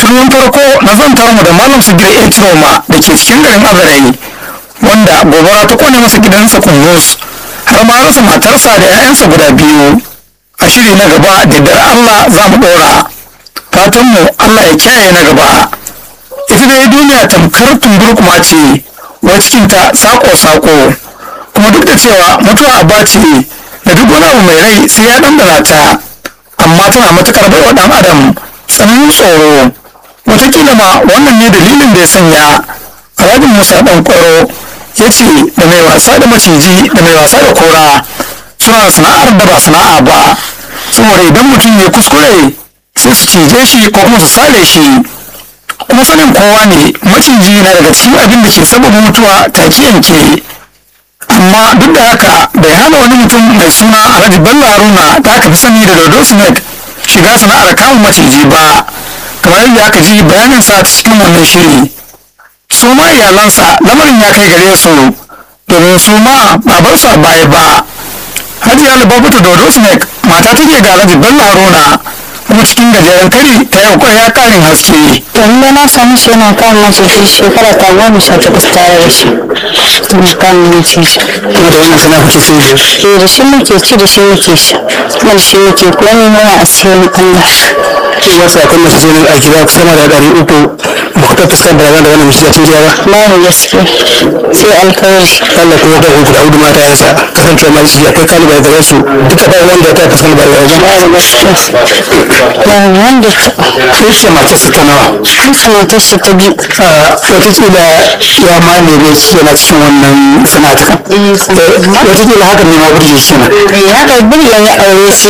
turmin farko na zantar mu da malam sigir a ciroma da ke cikin garin azarai wanda gobara ta kone masa gidansa kungus har ma rasa matarsa da 'ya'yansa guda biyu a shiri na gaba da dar allah za mu ɗora fatanmu allah ya kiyaye na gaba ita dai duniya tamkar tumburkuma ce wa cikinta sako-sako kuma duk da cewa mutuwa aba ce da duk wani abu mai rai sai ya ɗanɗana ta amma tana matuƙar baiwa ɗan adam tsananin tsoro wataƙila ma wannan ne dalilin da ya sanya alhaji musa ɗan ƙwaro ya ce da mai wasa da maciji da mai wasa da kora suna sana'ar da ba sana'a ba saboda idan mutum ya kuskure sai su cije shi ko kuma su sare shi kuma sanin kowa ne maciji na daga cikin abin da ke sababa mutuwa take yanke amma duk da haka bai hana wani mutum mai suna alhaji bello haruna da aka fi sani da dodo snake shiga sana'ar kamun maciji ba kamar yadda aka ji bayaninsa ta cikin wannan shiri su ma iyalansa lamarin ya kai gare su domin su ma ba bar su a baya ba hajiya lubabatu dodo snake mata take ga alhaji bello haruna kuma cikin gajeren kari ta yau ya karin haske wanda na sami shi yana kan maciji shekara ta goma sha takwas tare da shi yana kan maciji kuma da wannan sana'a kuke sai da eh da shi muke ci da shi muke sha kuma da shi muke komai muna asirin Allah ke wasu akwai masu zonin aiki za ku sama da ɗari uku ba ku ta fuskar da da wannan mace cikin gida ba babu gaske sai alkawari Allah kuma ga ku da hudu mata yansa kasance ma shi akwai kalibai gare su duka ba wanda ya ta fuskar ba ya ba babu gaske babu wanda ta sai ce mace su ta nawa haka matar shi ta biyu watakila ya ma neme ki yana cikin wannan sana'atukan eh watakila haka ne ma burge shi na eh haka birya ya aure shi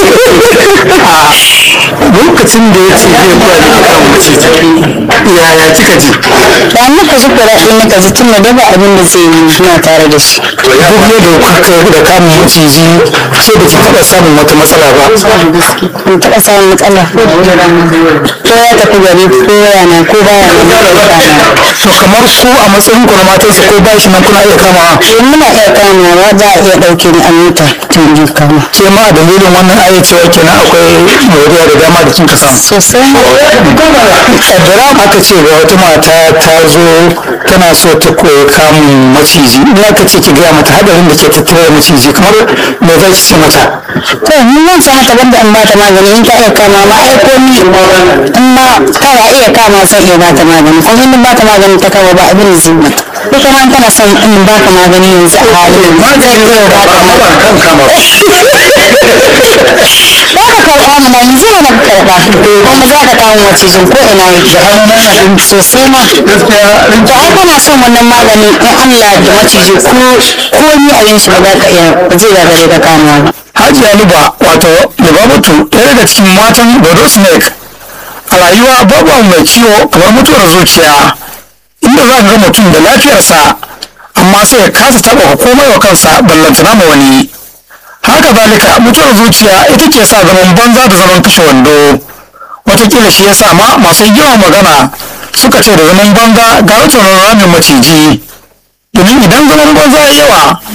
lokacin da ya ce zai koya da kan maciji yaya kika ji da muka ji kuɗaɗe muka ji tun da daba abin da zai yi suna tare da shi duk yadda kuka da kamun maciji ke da ki taɓa samun wata matsala ba ban taɓa samun matsala ko ya tafi gari ko yana ko baya nan to kamar ku a matsayin ku na matansa ko ba shi nan kuna iya kamawa eh muna iya kamawa za a iya ɗauke ni a mota tun yi kama ke ma a dalilin wannan aya cewa kenan akwai moriya da dama da kinka samu sosai kaddara aka ce ga wata mata ta zo tana so ta koyi kamun maciji in aka ce ki gaya mata hadarin da ke tattare da maciji kamar me za ki ce mata to ni zan sa mata banda in bata magani in ta iya kama ma ai ko ni in ma kana iya kama sai iya bata magani kuma in bata magani ta kama ba abin da zai mata ko kuma in kana son in baka magani yanzu a halin magani zai ba ka ba kan kama ba za ka karɓa mana yanzu ne ka karɓa kuma za ka kawo macijin ko ina yake sosai ma gaskiya to ai kana son wannan magani in Allah da maciji ko ko ni a yin shi ba za ka iya ba zai gagare ka kama ba hajiya luba wato lubabatu ɗaya daga cikin matan dodo snake a rayuwa babu abu mai ciwo kamar mutuwar zuciya inda za ka ga mutum da lafiyarsa amma sai ya kasa taɓa komai wa kansa ballantana ma wani haka zalika mutuwar zuciya ita ke sa zaman banza da zaman kashe wando watakila shi ya sa ma masu yawan magana suka ce da zaman banza ga wuce ramin maciji domin idan zaman banza ya yawa